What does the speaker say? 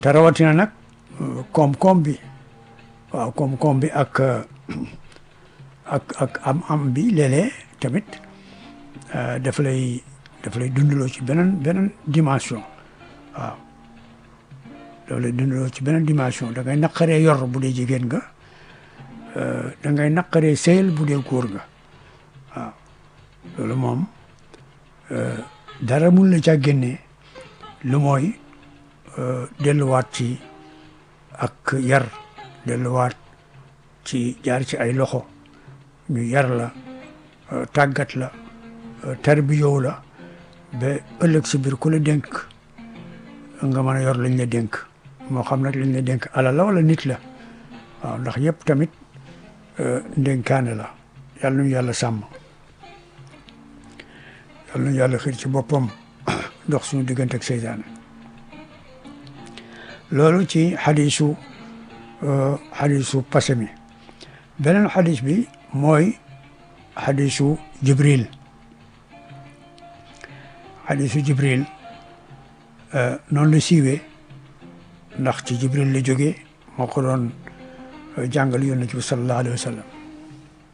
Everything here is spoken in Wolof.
te rawatina nag koom-koom bi waaw koom-koom bi ak ak ak am-am bi léeg-léeg tamit daf lay daf lay dundaloo ci beneen beneen dimension waaw daf lay dundaloo ci beneen dimension da ngay naqaree yor bu dee jigéen nga da ngay naqaree sëyal bu dee góor nga waaw loolu moom dara mun la caa génnee lu mooy delluwaat ci ak yar delluwaat ci jaar ci ay loxo ñu yar la tàggat la tarbiyoo la ba ëllëg si biir ku la dénk nga mën a yor lañ la dénk moo xam nag lañ la dénk alal la wala nit la waaw ndax yëpp tamit ndénkaane la yàlla nañu yàlla sàmm yàlla nañu yàlla xiir ci boppam dox suñu diggante ak seytaane loolu ci xadiisu xadiisu passé mi beneen xadiis bi mooy xadiisu jibril xadiisu jibril noonu la siiwee ndax ci jibril la jógee moo ko doon jàngal yonent bi sallallahu alayhi wa sallam